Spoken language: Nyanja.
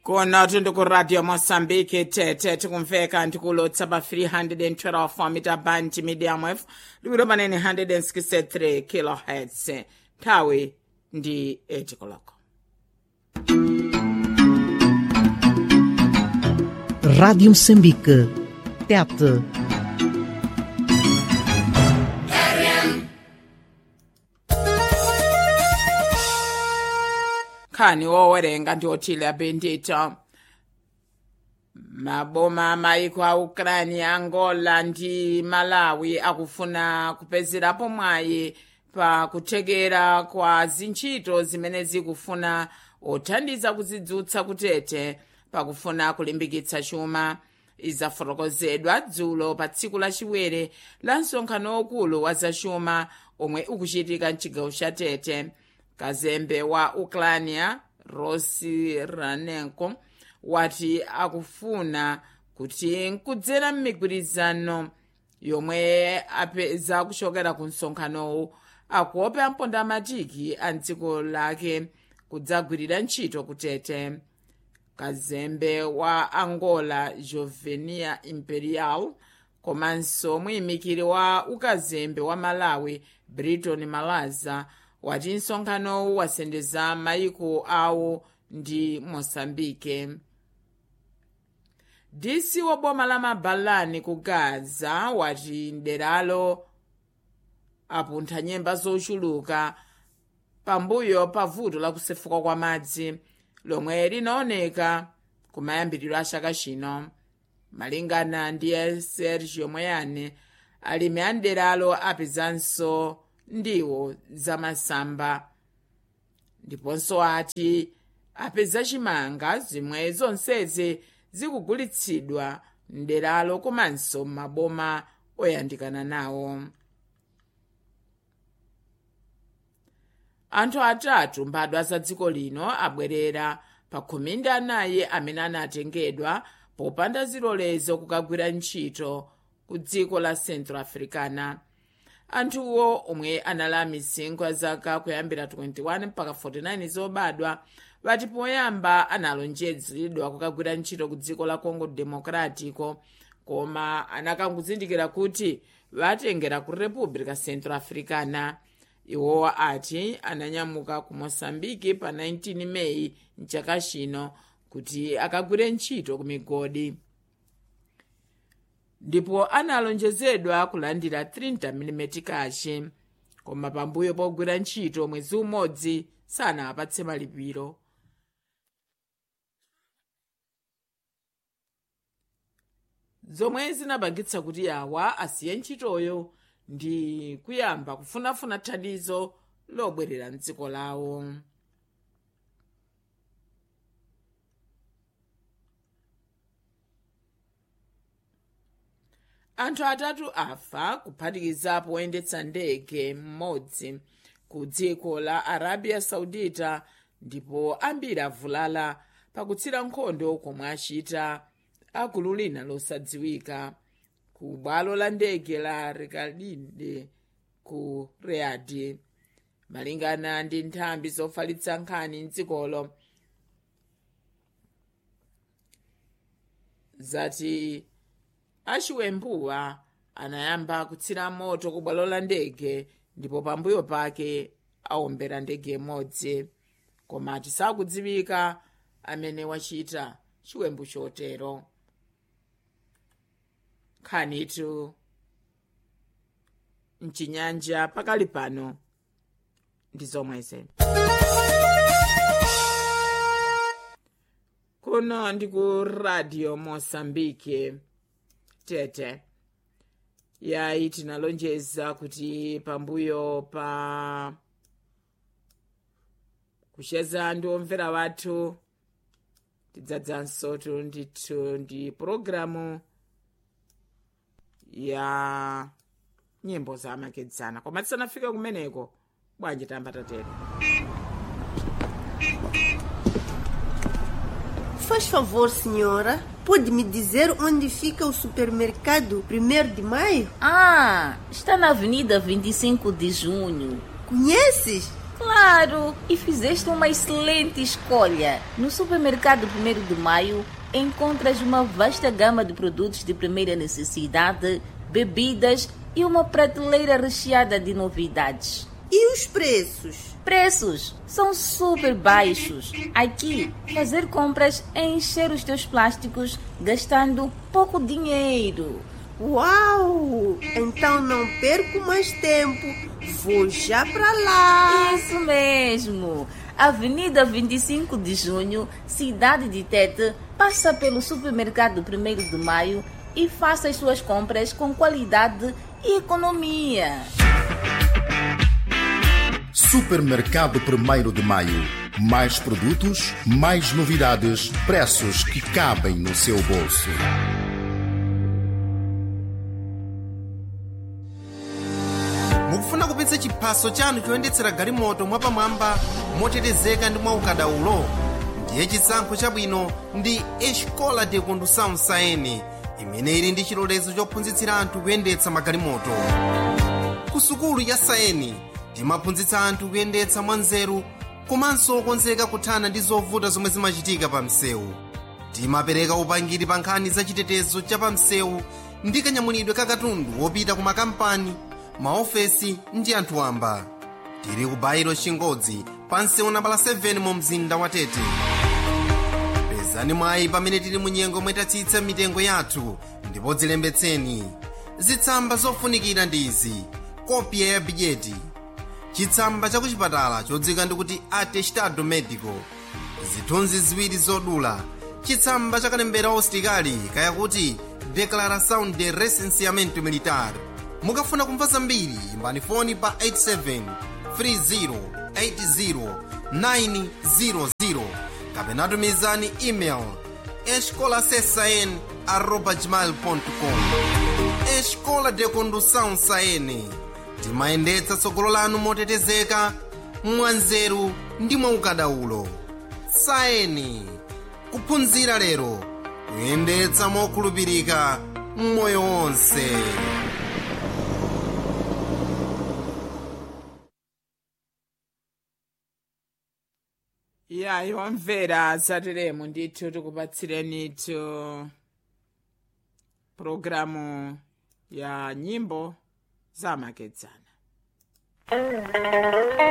kona tiri kuradio mosambiki tete tikumveka ndikulotsa pa 312 mita band medium f liwiro panene 163 kilohertz nthawi ndi 8 koloko Rádio Moçambique. Tete. nkhani wowerenga ndi othile apendito maboma maiko a ukraine angola ndi malawi akufuna kupezerapo mwayi pa kuthekera kwa zintchito zimene zikufuna othandiza kuzidzutsa kutete pakufuna kulimbikitsa chuma izafotokozedwa dzulo pa tsiku lachiwere la msonkhano wokulu wa zachuma omwe ukuchitika mchigawo cha tete kazembe wa ukrania rosi ranenko wati akufuna kuti nkudzera m'migwirizano yomwe apeza kuchokera ku msonkhanowu akuope ampondamatiki a dziko lake kudzagwirira ntchito kutete kazembe wa angola jovenia imperial komanso muyimikiri wa ukazembe wa malawi briton malaza wati msonkhanowu wasendeza maiko awo ndi mosambike dc wa boma la mabalani ku gaza wati mderalo apuntha nyemba zochuluka pambuyo pa vuto la kusefuka kwa madzi lomwe linaoneka kumayambiriro a chaka chino malingana ndi sergio moyane alimi a mderalo apezanso ndiwo zamasamba ndiponso ati apeza chimanga zimwe zonsezi zikugulitsidwa mderalo komanso maboma oyandikana nawo anthu atatu mbadwa za dziko lino abwerera pa khumi ndi anayi amene anatengedwa popanda zilolezo kukagwira ntchito ku dziko la central africana anthuwo omwe anali amizingo ya zaka kuyambira 21 mpaka 49 zobadwa vati poyamba analonjezedwa kukagwira ntchito ku dziko la congo democratico koma anakanguzindikira kuti vatengera ku república central africana iwowa ati ananyamuka ku moçambike pa 19 meyi mchaka chino kuti akagwire ntchito ku migodi ndipo analonjezedwa kulandira 30 mm kachi koma pambuyo pogwira ntchito mwezi umodzi sanapatse malipiro zomwe zinapangitsa kuti awa asiye ntchitoyo ndi kuyamba kufunafuna thandizo lobwerera mdziko lawo anthu atatu afa kuphatikizapo woyendetsa ndege mmodzi ku dziko la arabia saudita ndipo ambiri avulala pakutsira nkhondo komwe achita agulu lina losadziwika ku bwalo la ndege la rekalinde ku riyadi malingana ndi nthambi zofalitsa nkhani mdzikolo zati achiwembuwa anayamba kutsira moto ku bwalo la ndege ndipo pambuyo pake awombera ndege imodzi koma tisakudziwika amene wachita chiwembu chotero nkhanitu mchinyanja pakali pano ndi zomweze kuno ndi ku radio mosambike tete yayi tinalonjeza kuti pambuyo pa kucheza ndi omvera wathu tidzadzanso ndithu ndi pologalamu ya nyimbo zamakedzana koma tisanafike kumeneko bwanji tamba tatero Faz favor, senhora, pode me dizer onde fica o supermercado 1 de maio? Ah, está na Avenida 25 de Junho. Conheces? Claro, e fizeste uma excelente escolha. No supermercado 1 de Maio encontras uma vasta gama de produtos de primeira necessidade, bebidas e uma prateleira recheada de novidades. E os preços? Preços são super baixos. Aqui, fazer compras é encher os teus plásticos gastando pouco dinheiro. Uau! Então não perco mais tempo. Vou já para lá. Isso mesmo! Avenida 25 de Junho, cidade de Tete, passa pelo supermercado 1 de Maio e faça as suas compras com qualidade e economia. Supermercado 1 de Maio. Mais produtos, mais novidades, preços que cabem no seu bolso. mukufuna kupitsa chiphaso chanu choyendetsera galimoto mwapamwamba motetezeka ndi mwaukadaulo ndiye chisankho chabwino ndi escola de condução saene imene ili ndi chilolezo chophunzitsira anthu kuyendetsa magalimoto ku sukulu ya saeni timaphunzitsa anthu kuyendetsa mwanzeru komanso okonzeka kuthana ndi zovuta zomwe zimachitika pa msewu timapereka upangiri pa nkhani za chitetezo cha pa msewu ndi kanyamulidwe ka katundu wopita ku makampani maofesi ndi anthu wamba tili ku bairo chingodzi pa msewu nambala 7 mu mzinda wa tete pezani mwayi pamene tili mu nyengo mwetatsitsa mitengo yathu ndipo dzilembetseni zitsamba zofunikira ndi izi kopya ya bidyeti chitsamba cha kuchipatala chodzika ndikuti atestado medico zithunzi ziwiri zodula chitsamba cha kalembera ositikali kaya kuti declaração de recenseamento militar mukafuna kumva zambiri imbani foni pa 87 30 80 kapena tumizani email escolasesn arroba gmail.com escola de condução saene timayendetsa tsogolo lanu motetezeka mwanzeru ndi mwaukadaulo saeni kuphunzira lero kuyendetsa mokhulupirika mmoyo wonse ya iwamvera zatiremu ndithu tikupatsirenitu pulogalamu ya nyimbo zamakedzana